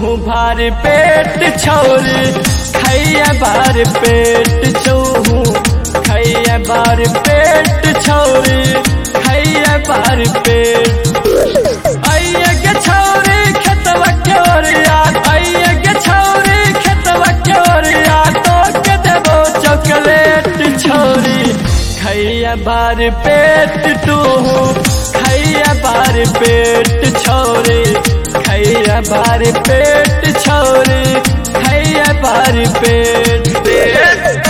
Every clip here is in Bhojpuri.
भार पेट छौरी खैया बार पेट चौहू खैया बार पेट छौरी खैया बार पेट आइए के छौरी खेतवा के ओरिया आइए के छौरी खेतवा के ओरिया तो के देबो चॉकलेट छौरी खैया बार पेट तू खैया बार पेट छौरी खैया बार पेट छौरी खैया बार पेट पेट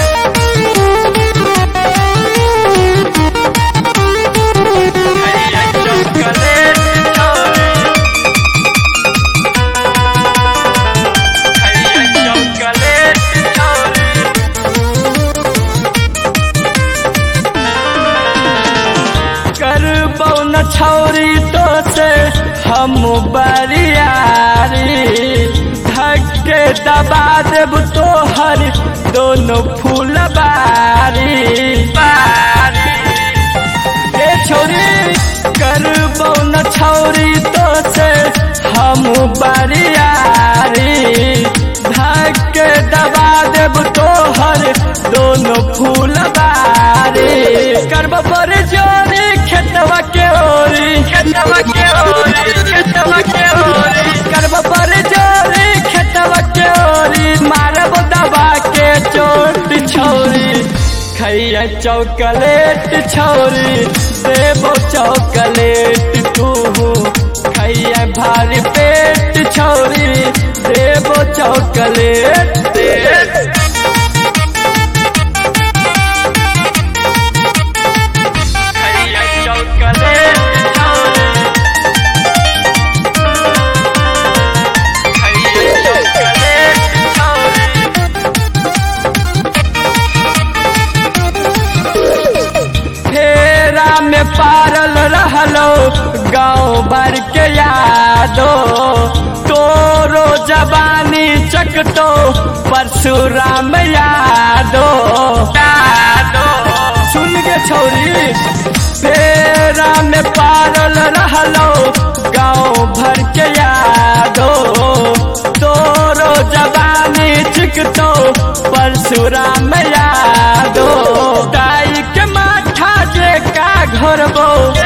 खैया चॉकलेट छौरी खैया चॉकलेट छौरी करबौ न छौरी तो से हम बरियारी धक्के दबा देब तोहर दोनों फूल बारी बारी ए छोरी करबौ न छौरी तो से हम बरियारी धक्के दबा देब तोहर दोनों फूल बारी करब पर जोरी खेतवा के ओरी खेतवा के ओरी खेतवा के ओरी करब पर जोरी खेतवा के ओरी मारब दबा के चोट छोरी खैया चॉकलेट छौरी देबो चॉकलेट तू खैया भारी पेट छौरी देबो चॉकलेट पेट खैया चॉकलेट छौरी खैया चॉकलेट छौरी फेरा में पारल रहलो गाँव भर के यादो तोरो जवानी चकटो परशुराम यादो यादो सुन के छौरी फेरा में पारल रहलो गाँव भर के यादो तोरो जवानी चिकटो परशुराम यादो दाई के माथा जे का घरबो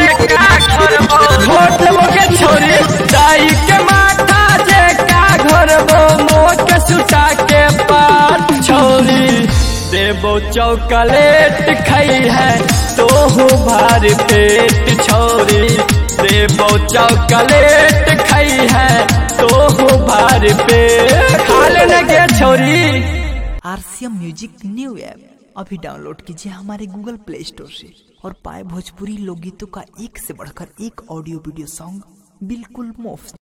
घोट लेबो के छोरी दाई के माथा जे का घरबो मोह के सुता के पात छोरी देबो चॉकलेट खई है तोहू भार पेट छोरी देबो चॉकलेट खई है तोहू भार पेट खा लेने के छोरी आरसीएम म्यूजिक न्यू ऐप अभी डाउनलोड कीजिए हमारे गूगल प्ले स्टोर से और पाए भोजपुरी लोकगीतों का एक से बढ़कर एक ऑडियो वीडियो सॉन्ग बिल्कुल मुफ्त